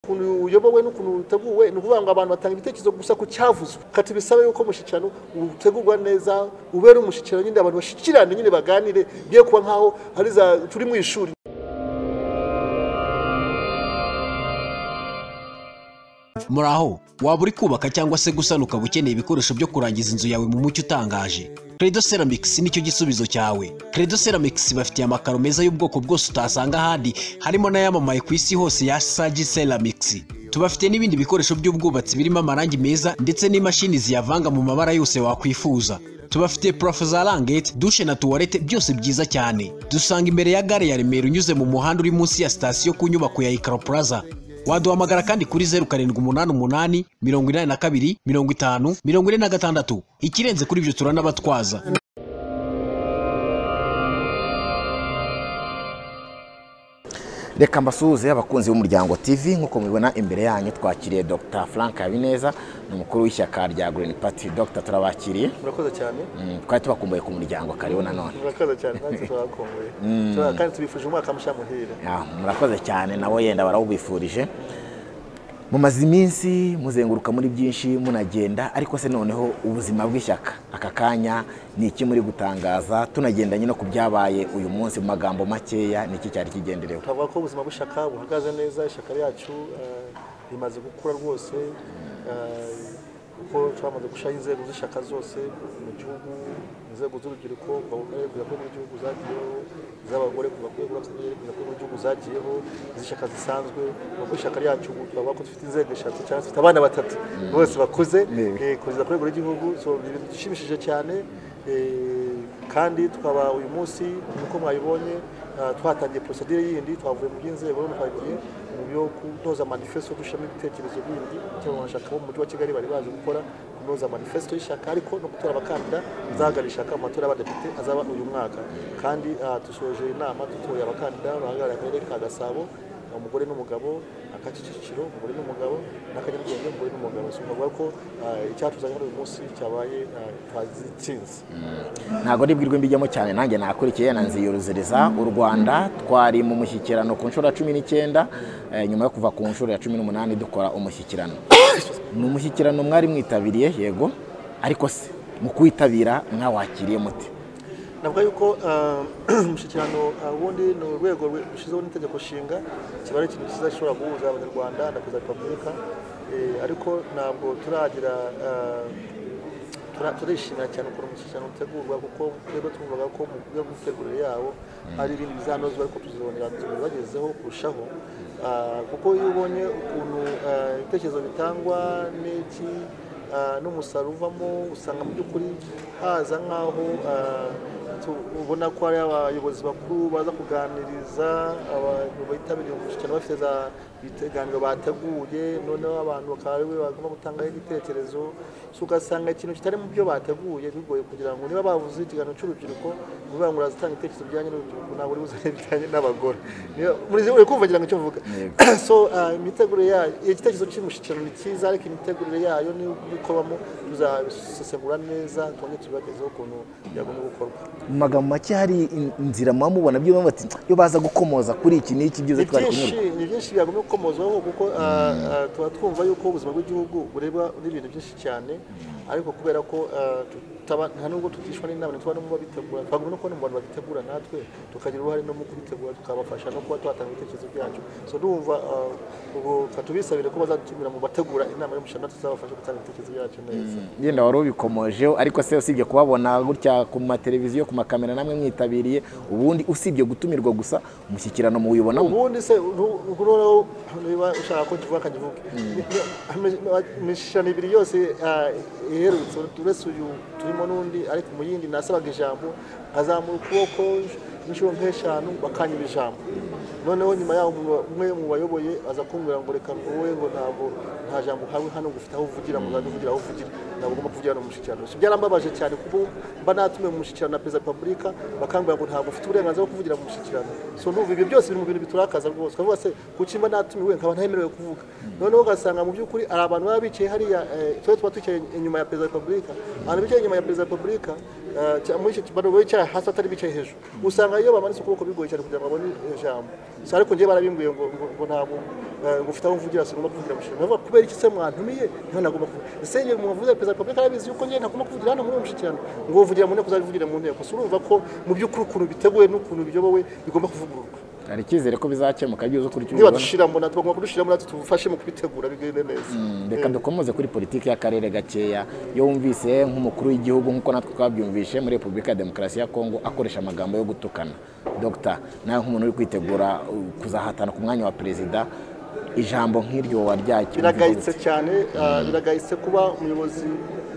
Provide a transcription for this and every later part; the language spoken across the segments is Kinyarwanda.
ukuntu uyobowe n'ukuntu uteguwe ni ukuvuga ngo abantu batanga ibitekerezo gusa ku cyavuzwe kati bisaba yuko umushyikirano utegurwa neza ubere umushyikirano nyine abantu bashyikirane nyine baganire biye kuba nk'aho hari za turi mu ishuri muri aho waba uri kubaka cyangwa se gusana ukaba ukeneye ibikoresho byo kurangiza inzu yawe mu mucyo utangaje credo ceramics nicyo gisubizo cyawe credo ceramics bafitiye amakaro meza y'ubwoko bwose utasanga ahandi harimo n'ayamamaye ku isi hose ya sagi ceramics tubafite n'ibindi bikoresho by'ubwubatsi birimo amarangi meza ndetse n'imashini ziyavanga mu mabara yose wakwifuza tubafite purafo za rangete dushe na tuwarete byose byiza cyane dusanga imbere ya gare ya remera unyuze mu muhanda uri munsi ya sitasiyo ku nyubako ya ikaro plaza waduhamagara kandi kuri zeru karindwi umunani umunani mirongo inani na kabiri mirongo itanu mirongo ine na gatandatu ikirenze kuri ibyo turanabatwaza reka mbasuhuze abakunzi b'umuryango tv nk'uko mubibona imbere yanyu twakiriye dr frank habineza ni umukuru w'ishyaka rya green party dr turabakiriye murakoze cyane Mm, twari tubakumbuye ku muryango karibu nanone murakoze cyane natwe turabakumbuye kandi tubifuje umwaka mushya muhire Ya, murakoze cyane nabo yenda barawubifurije mumaze iminsi muzenguruka muri byinshi munagenda ariko se noneho ubuzima bw'ishyaka aka kanya ni iki muri gutangaza tunagendanye no ku byabaye uyu munsi mu magambo makeya ni iki cyari kigenderewe twavuga ko ubuzima bw'ishyaka buhagaze neza ishyaka ryacu eh, rimaze gukura rwose eh, kuko twamaze gushyiraho inzego z'ishyaka zose mu gihugu inzego z'urubyiruko kuva ku karere kugera kuri buri gihugu zagiyeho iz'abagore kuva ku rwego rw'akarere kugera kuri buri gihugu zagiyeho iz'ishyaka zisanzwe kuva ku ishyaka ryacu ubu twavuga ko dufite inzego eshatu cyangwa se dufite abana batatu bose bakuze Yego. eh, kugeza ku rwego rw'igihugu so ni ibintu bishimishije cyane eh, kandi tukaba uyu munsi nk'uko mwabibonye ah, twatangiye porosedire yindi twavuye mu by'inzego none twagiye mu byo kunoza manifesto dushyiramo ibitekerezo bindi cyangwa abashaka bo mu mujyi wa kigali bari baje gukora kunoza manifesto y'ishyaka ariko no gutora abakandida bazahagarara ishyaka mu matora y'abadepite azaba uyu mwaka kandi ah, dusoje inama dutoye abakandida bahagarariye akarere ka gasabo umugore n'umugabo akaca Kicukiro umugore n'umugabo n'akanyarwenya umugore n'umugabo so bavuga ko ah, icyatuzanye hano uyu munsi cyabaye ah, twazitsinze ntabwo ari bwirwe mbijyamo cyane nanjye nakurikiye na nziyuruziriza u rwanda twari mu mushyikirano ku nshuro ya cumi n'icyenda eh, nyuma yo kuva ku nshuro ya cumi n'umunani dukora umushyikirano ni umushyikirano mwari mwitabiriye yego ariko se mu kuwitabira mwawakiriye muti navuga yuko ah, umushyikirano ah, ubundi ni urwego rushyizeho n'itegeko nshinga kiba ari ikintu cyiza gishobora guhuza abanyarwanda na perezida wa repubulika Eh, ariko ntabwo turagira ah, tura- turishimira cyane ukuntu umushyikirano utegurwa kuko twebwe twumvaga ko mu buryo bw'imitegurire yawo hari ibindi bizanozwa ariko tuzibonera tubibagezeho kurushaho Ah, kuko iyo ubonye ukuntu ah, ibitekerezo bitangwa n'iki ah, n'umusaruro uvamo usanga mu by'ukuri haza nk'aho ah, tu- ubona ko hari abayobozi bakuru baza kuganiriza abantu bitabiriye umushyikirano bafite za ibiganiro bateguye noneho abantu bakaba ari we bagomba gutangaho igitekerezo so ugasanga ikintu kitari mu byo bateguye bigoye kugira ngo niba bavuze ikiganiro cy'urubyiruko bivuga ngo urazitanga ibitekerezo bijyanye n'urubyiruko ntabwo uri buzane ibijyanye n'abagore Niyo- muri- uri kumva ngira ngo icyo mvuga so ah, imitegurire yayo igitekerezo cy'umushyikirano ni cyiza ariko imitegurire yayo niyo ikorwamo tuzabisesengura neza twongere tubibagezeho ukuntu byagomba gukorwa mu magambo make hari in- inzira muba mubona byo muba bati iyo baza gukomoza kuri iki n'iki byiza ni twari byinshi kunyurwa ni byinshi byagomba gukomozwaho kuko ah, ah, tuba twumva yuko ubuzima bw'igihugu bureba n'ibintu byinshi cyane ariko kubera ko ah, tutaba nta nubwo tutishwa n'inama ntituba no mu babitegura twagomba no kubona mu bantu babitegura natwe tukagira uruhare no mu kubitegura tukabafasha no kuba twatanga ibitekerezo byacu so ndumva ah, ubwo tubisabire ko bazadutumira mu bategura inama y'umushyirano tuzabafasha gutanga ibitekerezo byacu neza yenda wari ubikomojeho ariko se usibye kubabona gutya ku mateleviziyo ku makamera namwe mwitabiriye ubundi usibye gutumirwa gusa umushyikirano muwibonamo ubundi se ntu- ntu- noneho niba ushaka ko kivuga kakivuge imishishano ibiri yose ah, iherutse uretse uyu turimo n'undi ariko mu yindi nasabaga ijambo nkazamura ukuboko inshuro nk'eshanu bakanyima ijambo noneho nyuma yaho umuntu- umwe mu bayoboye aza kumbwira ngo reka wowe ngo ntabwo nta jambo uhawe hano ngo ufite aho uvugira ngo uzajye uvugira aho uvugira ntabwo ugomba kuvugira hano mu mushyikirano So, byarambabaje cyane kuko mba natumiwe mu mushyikirano na perezida wa repubulika bakambwira ngo ntabwo ufite uburenganzira bwo kuvugira mu mushyikirano so ndumva ibyo byose biri mu bintu biturakaza rwose ukavuga se kuki mba natumiwe nkaba ntemerewe kuvuga noneho ugasanga mu by'ukuri hari abantu baba bicaye hariya eh, twe tuba twicaye inyuma ya perezida wa repubulika abantu bicaye inyuma ya perezida wa repubulika Ah, cya- muri icyo kibazo bicaye hasi atari bicaye hejuru usanga iyo bamanitse ukuboko bigoye cyane kugira ngo babone ijambo si ariko njyewe barabimbwiye ngo ngo ngo ntabwo ah, ngo ufite aho mvugira sinagomba kuvugira mu mushyikirano bavuga kubera iki se mwantumiye niho nagomba kuvugira ese njyewe muvuze perezida wa repubulika arabizi yuko njyewe ntagomba kuvugira hano muri uwo mushyikirano ngo uvugira mu nteko uzabivugira mu nteko si urumva ko mu by'ukuri ukuntu biteguwe n'ukuntu biyobowe bigomba kuvugururwa hari icyizere ko bizakemuka byibuze ukurikije niba ubibona dushiramo natwe bagomba kudushiramo natwe tubufashe mu kubitegura bigende neza Mm, reka dukomoze kuri politiki y'akarere gakeya iyo wumvise nk'umukuru w'igihugu nk'uko natwe twabyumvise muri repubulika ya demokarasi ya kongo akoresha amagambo yo gutukana dogita nawe nk'umuntu uri kwitegura uh, kuzahatana ku mwanya wa perezida ijambo nk'iryo waryakira biragayitse cyane ah, biragayitse kuba umuyobozi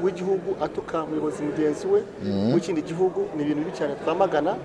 w'igihugu atuka umuyobozi mugenzi we w'ikindi gihugu ni ibintu bibi cyane twamagana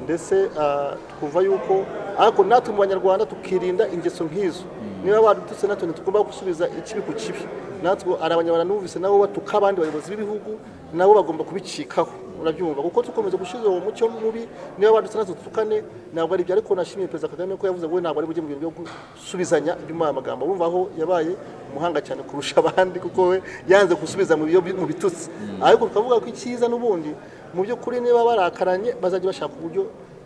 ndetse ah, twumva yuko ariko natwe mu banyarwanda tukirinda ingeso nk'izo niba badututse natwe ntitugomba gusubiza ikibi ku kibi natwe hari abanyarwanda numvise nabo batuka abandi bayobozi b'ibihugu nabo bagomba kubicikaho urabyumva kuko dukomeza gushyira uwo mucyo mubi niba badutse natwe dutukane ntabwo ari byo ariko nashimiye perezida kagame ko yavuze ngo we ntabwo ari bujye mu bintu byo gusubizanya ibyuma amagambo bumva aho yabaye umuhanga cyane kurusha abandi kuko we yanze gusubiza mu biyo- mu bitutsi ariko tukavuga ko icyiza n'ubundi mu by'ukuri niba barakaranye bazajya bashaka uburyo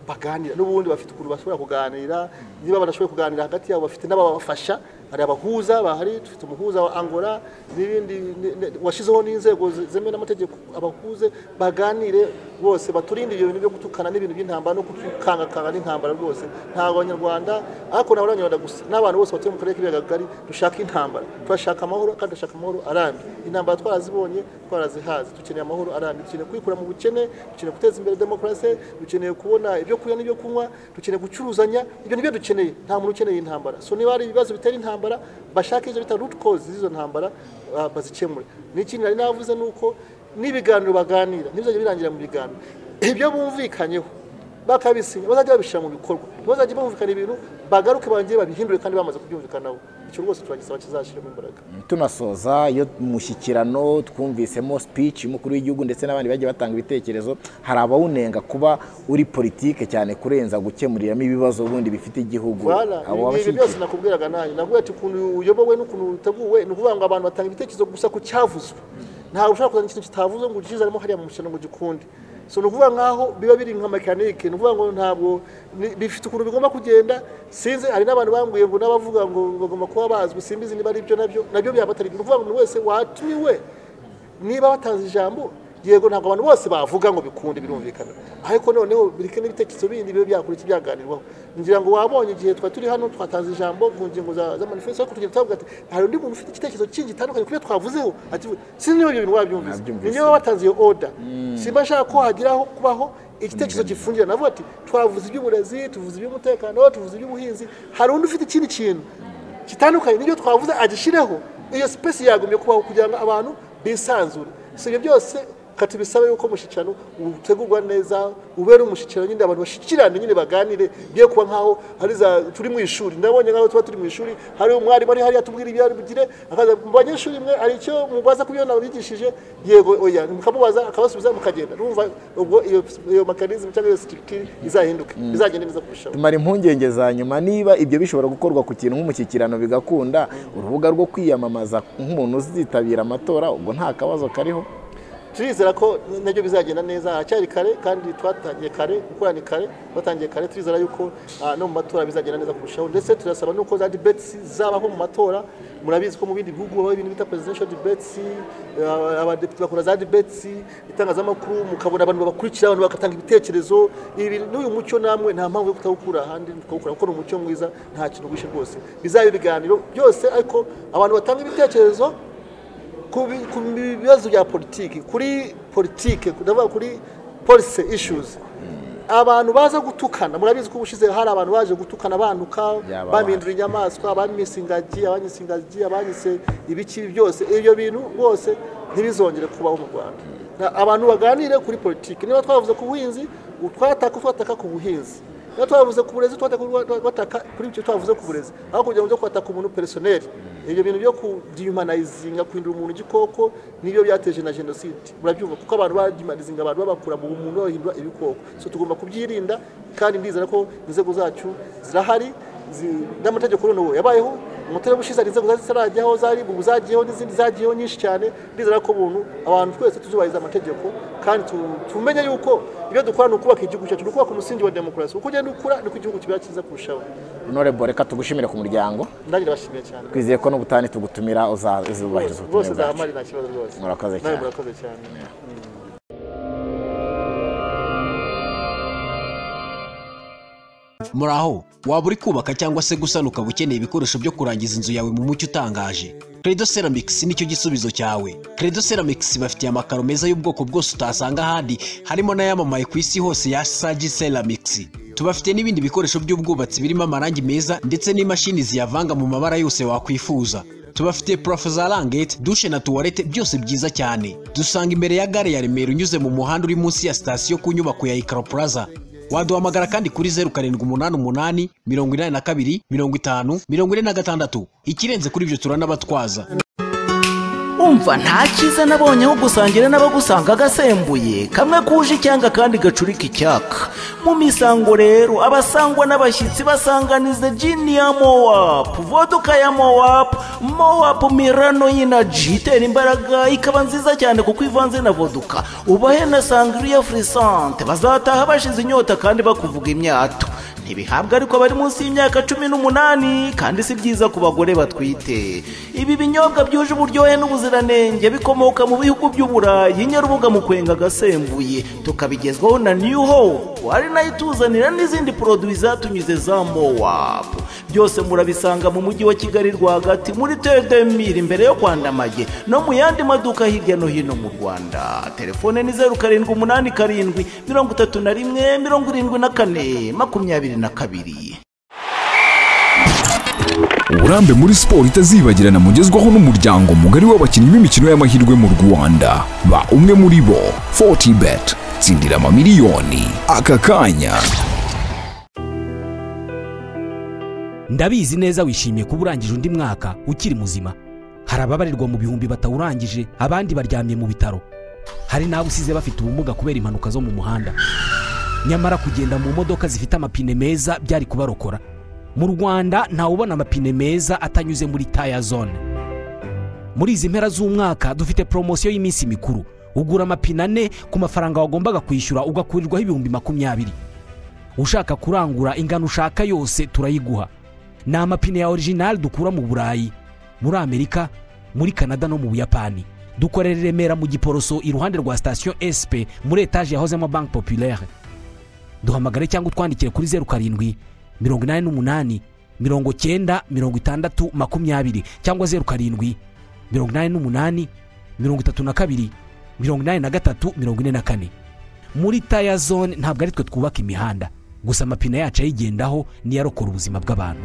baganira n'ubundi bafite ukuntu bashobora kuganira niba badashoboye kuganira hagati yabo bafite n'ababafasha hari abahuza bahari dufite umuhuza wa angola n'ibindi ni- ni- washyizeho n'inzego ze- zemewe n'amategeko abahuze baganire bose baturinde ibyo bintu byo gutukana n'ibintu by'intambara no gutukangakanga n'intambara rwose ntabwo abanyarwanda ariko nabo abanyarwanda gusa n'abantu bose batuye mu karere k'ibiyaga bigari dushaka intambara turashaka amahoro kandi dushaka amahoro arambye intambara twarazibonye twarazihazi dukeneye amahoro arambye dukeneye kwikura mu bukene dukeneye guteza imbere demokarasi dukeneye kubona ibyo kurya n'ibyo kunywa dukeneye gucuruzanya ibyo nibyo dukeneye nta muntu ukeneye intambara so niba hari ibibazo bitera intambara bashake izo bita root cause z'izo ntambara ah, bazikemure n'ikindi nari navuze ni uko n'ibiganiro baganira ntibizajya birangira mu biganiro ibyo bumvikanyeho bakabisinya bazajya babishyira mu bikorwa ntibazajya bumvikana ibintu bagaruke bongere babihindure kandi bamaze kubyumvikanaho icyo rwose turagisaba kizashyiramo imbaraga tunasoza iyo mushyikirano twumvisemo speech y'umukuru w'igihugu ndetse n'abandi bagiye batanga ibitekerezo hari abawunenga kuba uri politike cyane kurenza gukemuriramo ibibazo ubundi bifite igihugu Voilà, ibi- abo ibi byose babashyigikira nakubwiraga nanjye navuga ati ukuntu uyobowe n'ukuntu uteguwe ni ukuvuga ngo abantu batanga ibitekerezo gusa ku cyavuzwe ntabwo ushobora kuzana ikintu kitavuzwe ngo ukizanemo hariya mu mushyano ngo gikunde so ni ukuvuga nkaho biba biri nka mekanike ni ukuvuga ngo ntabwo ni- bifite ukuntu bigomba kugenda sinzi hari n'abantu bambwiye ngo n'abavuga ngo bagomba kuba bazwi simbizi niba ari byo nabyo nabyo byaba atari byo ni ukuvuga ngo umuntu wese watumiwe niba batanze ijambo yego ntabwo abantu bose bavuga ngo bikunde birumvikana ariko noneho biri kumwe n'ibitekerezo bindi biba byakora iki byaganirwaho ngira ngo wabonye igihe twari turi hano twatanze ijambo ku ngingo za za manifesto ariko tugira twavuga ati hari undi muntu ufite igitekerezo kingi gitandukanye kubyo twavuzeho ati sinzi niba ibyo bintu wabyumvise Nabyumvise. ni niba batanze iyo oda simba nshaka ko hagiraho kubaho igitekerezo gifungira navuga ati twavuze iby'uburezi tuvuze iby'umutekano tuvuze iby'ubuhinzi hari undi ufite ikindi kintu kitandukanye n'ibyo twavuze agishireho iyo sipesi yagumye kubaho kugira ngo abantu bisanzure si ibyo byose katubisabe yuko umushyikirano utegurwa neza ubera umushyikirano nyine abantu bashyikirane nyine baganire bye kuba nkaho hari za turi mu ishuri ndabonye nkaho tuba turi mu ishuri hari umwarimu ari hariya tubwira ibyo ari bugire akaza mu banyeshuri mwe hari icyo mubaza ku byo nabigishije yego oya mukamubaza akabasubiza mukagenda urumva ubwo iyo iyo mekanizmu cyangwa iyo sitirikiri izahinduka izagenda neza kurushaho tumara impungenge za nyuma niba ibyo bishobora gukorwa ku kintu nk'umushyikirano bigakunda urubuga rwo kwiyamamaza nk'umuntu uzitabira amatora ubwo nta kabazo kariho turizera ko nabyo bizagenda neza haracyari kare kandi twatangiye kare gukora ni kare twatangiye kare turizera yuko ah, no mu matora bizagenda neza kurushaho ndetse turasaba nuko za debates zabaho mu matora murabizi ko mu bindi bihugu habaho ibintu bita presidential debates ah, abadepite bakora za debates itangazamakuru mukabona abantu babakurikira abantu bagatanga ibitekerezo ibi bintu- n'uyu mucyo namwe nta mpamvu yo kutawukura ahandi tukawukura kuko ni umucyo mwiza nta kintu wishe rwose bizaba ibiganiro byose ariko abantu batanga ibitekerezo ku bi- ku bibazo bya politiki kuri politiki ndavuga kuri policy issues abantu baza gutukana murabizi ko ubushize hari abantu baje gutukana bantuka Byababaje. babindura inyamaswa abamisa ingagi abanyisa ingagi abanyise ibiki byose ibyo bintu rwose ntibizongere kubaho mu rwanda Na- abantu baganire kuri politiki niba twavuze ku buhinzi u- twataka twataka ku buhinzi niba twavuze ku burezi twataka twa- twataka kuri ibyo twavuze ku burezi aho kugira ngo byo kwataka umuntu personeli ibyo bintu byo kudihumanizinga guhindura umuntu igikoko nibyo byateje na jenoside murabyumva kuko abantu badihumanizinga abantu babakura mu bumuntu babahindura ibikoko so tugomba kubyirinda kandi ndizera ko inzego zacu zirahari zi- n'amategeko noneho yabayeho umutera ushize hari inzego zari zitarajyaho zari ubu zagiyeho n'izindi zagiyeho nyinshi cyane ndizera ko ubuntu abantu twese tuzubahiriza amategeko kandi tu- tumenye yuko ibyo dukora ni ukubaka igihugu cyacu ni ukubaka umusingi wa demokarasi uko ugenda ukura niko igihugu kiba cyiza kurushaho honorable reka tugushimire ku muryango nanjye ndabashimiye cyane twizeye ko n'ubutane tugutumira uza- uzubahiriza rwose ubutumire bwacu zahamari nta kibazo rwose Murakoze Nawe cyane. murakoze cyane muraho waba uri kubaka cyangwa se gusana ukaba ukeneye ibikoresho byo kurangiza inzu yawe mu mucyo utangaje credo ceramics nicyo gisubizo cyawe credo ceramics bafitiye amakaro meza y'ubwoko bwose utasanga ahandi harimo n'ayamamaye ku isi hose ya sagi ceramics tubafite n'ibindi bikoresho by'ubwubatsi birimo amarangi meza ndetse n'imashini ziyavanga mu mabara yose wakwifuza tubafite parafo za rangete dushe na tuwarete byose byiza cyane dusanga imbere ya gare ya remera unyuze mu muhanda uri munsi ya sitasiyo ku nyubako ya ikaro plaza waduhamagara kandi kuri zeru karindwi umunani umunani mirongo inani na kabiri mirongo itanu mirongo ine na gatandatu ikirenze kuri ibyo turanabatwaza umva nta cyiza nabonye aho gusangira n'abagusanga agasembuye kamwe kuje icyanga kandi gacurika icyaka mu misango rero abasangwa n'abashyitsi basanganiza jini ya mowapu voduka ya mowapu mowapu mirano y'inaji itera imbaraga ikaba nziza cyane kuko ivanze na voduka ubahe na sangriya furisante bazataha bashize inyota kandi bakuvuga imyato ntibihabwa ariko bari munsi y'imyaka cumi n'umunani kandi si byiza ku bagore batwite ibi binyobwa byuje uburyohe n'ubuziranenge bikomoka mu bihugu by'uburayi nyarubuga mu kwenga agasembuye tukabigezwaho na new hope ari nayo ituzanira n'izindi poroduwi zatunyuze za mowap byose murabisanga mu mujyi wa kigali rwagati muri tedemiri imbere yo kwandamage no mu yandi maduka hirya no hino mu rwanda telefone ni zeru karindwi umunani karindwi mirongo itatu na rimwe mirongo irindwi na kane makumyabiri na kabiri uburambe muri siporo itazibagirana mugezwaho n'umuryango mugari w'abakinnyi b'imikino y'amahirwe mu rwanda ba umwe muri bo 40 bet tsindira amamiliyoni aka kanya ndabizi neza wishimiye kuba urangije undi mwaka ukiri muzima hari ababarirwa mu bihumbi batawurangije abandi baryamye mu bitaro hari n'abo usize bafite ubumuga kubera impanuka zo mu muhanda nyamara kugenda mu modoka zifite amapine meza byari kubarokora mu rwanda ntawubona amapine meza atanyuze muri taya zone muri izi mpera z'umwaka dufite poromosiyo y'iminsi mikuru ugura amapine ane ku mafaranga wagombaga kwishyura ugakurirwaho ibihumbi makumyabiri ushaka kurangura ingano ushaka yose turayiguha ni amapine ya orijinali dukura mu burayi muri amerika muri kanada no mu buyapani dukorera i remera mu giporoso iruhande rwa sitasiyo sp muri etaje yahozemo banki populaire duhamagare cyangwa utwandikire kuri zeru karindwi mirongo inani n'umunani mirongo cyenda mirongo itandatu makumyabiri cyangwa zeru karindwi mirongo inani n'umunani mirongo itatu na kabiri mirongo inani na gatatu mirongo ine na kane muri taya zone ntabwo ari twe twubaka imihanda gusa amapine yacu ayigendaho niyo arokora ubuzima bw'abantu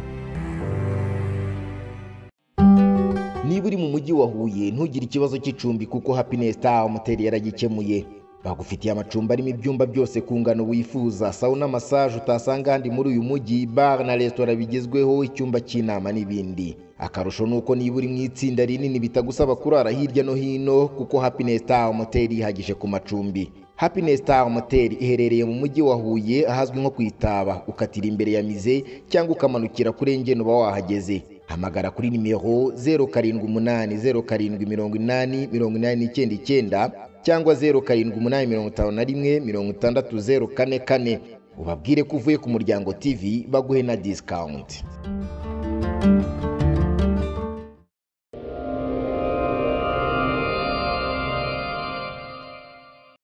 niba uri mu mujyi wa huye ntugire ikibazo cy'icumbi kuko happiness star moteri yaragikemuye bagufitiye amacumbi arimo ibyumba byose ku ngano wifuza sawuna massage utasanga ahandi muri uyu mujyi bar na resitora bigezweho icyumba cy'inama n'ibindi akarusho ni uko niba uri mu itsinda rinini bitagusaba kurara hirya no hino kuko happiness star moteri yihagije ku macumbi happiness star motel iherereye mu mujyi wa huye ahazwi nko ku itaba ukatira imbere ya mize cyangwa ukamanukira kuri engene uba wahageze hamagara kuri nimero zeru karindwi umunani zeru karindwi mirongo inani mirongo inani n'icyenda icyenda cyangwa zeru karindwi umunani mirongo itanu na rimwe mirongo itandatu zeru kane kane ubabwire ko uvuye ku muryango tv baguhe na disikawunti